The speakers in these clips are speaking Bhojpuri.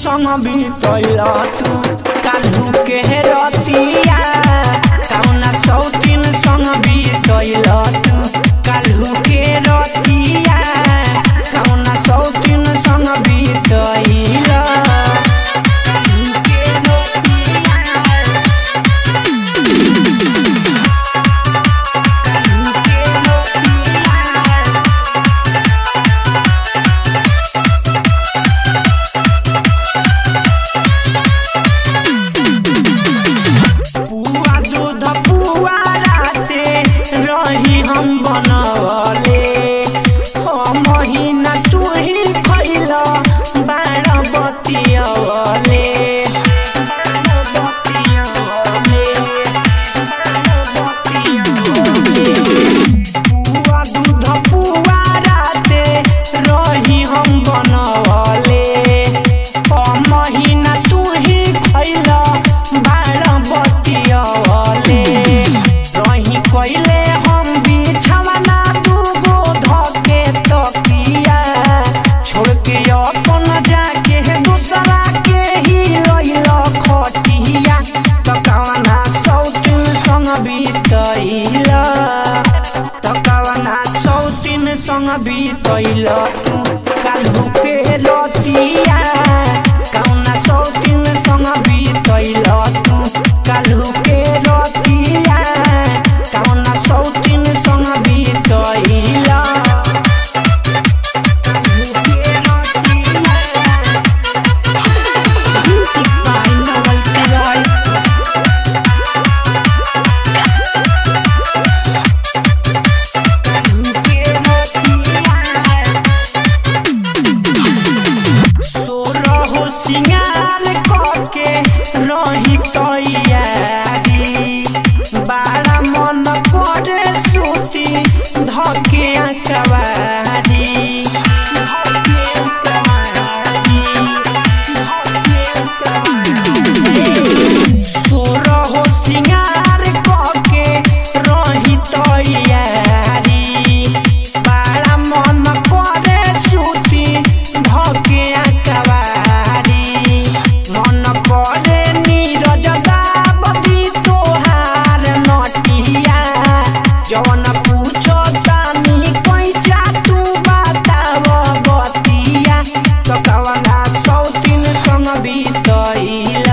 संग बीतल तू काल्हू के रतिया कौना सौतीन संग बीतल तू काल्हू के रतिया कौना सौतीन संग बीतल काल्हू के रतिया काल्हू के रतिया पुआ दूध पुआ राते रही हम बनवले हम महीना तू ही खैल बार बतियवले बार बतियवले बार बतियवले पुआ दूध पुआ राते रही हम बनवले हम महीना तू ही खैल बार बतियवले रही कइले हम बिछवना दूगो धके तकिया छोड़ के अपन जाके दूसरा के ही लइल खटिया तकवना सौतिन संग बीतैल तकवना सौतिन संग बीतैल तू काल्हू के रतिया कौना सौतिन संग बीतैल तू काल्हू के रतिया कौना सौतिन संग बीतैल काल्हू के रतिया Music by Noel Leroy. सोरहो सिंगार कके रही तैयारी बारा मन करे सूती धके कवारी धके कवारी धके कवारी सोरहो सिंगार कके रही तैयारी बारा मन करे सूती धके कवारी मन करे नीरज दाबदी तोहार नटिया जवन पूछो जानी पैसा तू बताव बतिया तकवना सौतीन संग बीतैल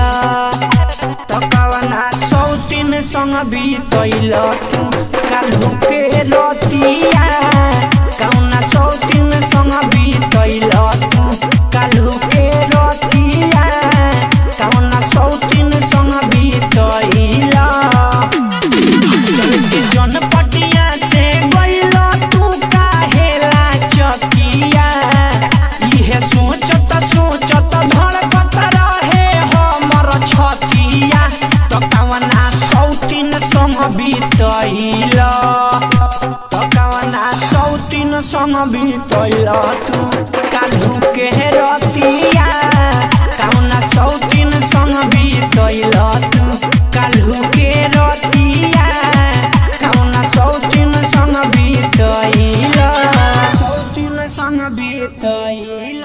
तकवना सौतीन संग बीतैल तू काल्हू के रतिया कौना सौतीन संग बीतैल तू काल्हू के रतिया कौना सौतीन संग बीतैल जनपटिया से गइल तू काहेला चकिया इहे सोचत सोचत धड़कत रहे हमर छतिया त कवना सौतीन संग बीतैल त कवना सौतीन संग बीतैल तू काल्हू के रतिया कवना सौतीन संग बीतैल तू काल्हू के रतिया कवना सौतीन संग बीतैल सौतीन संग बीतैल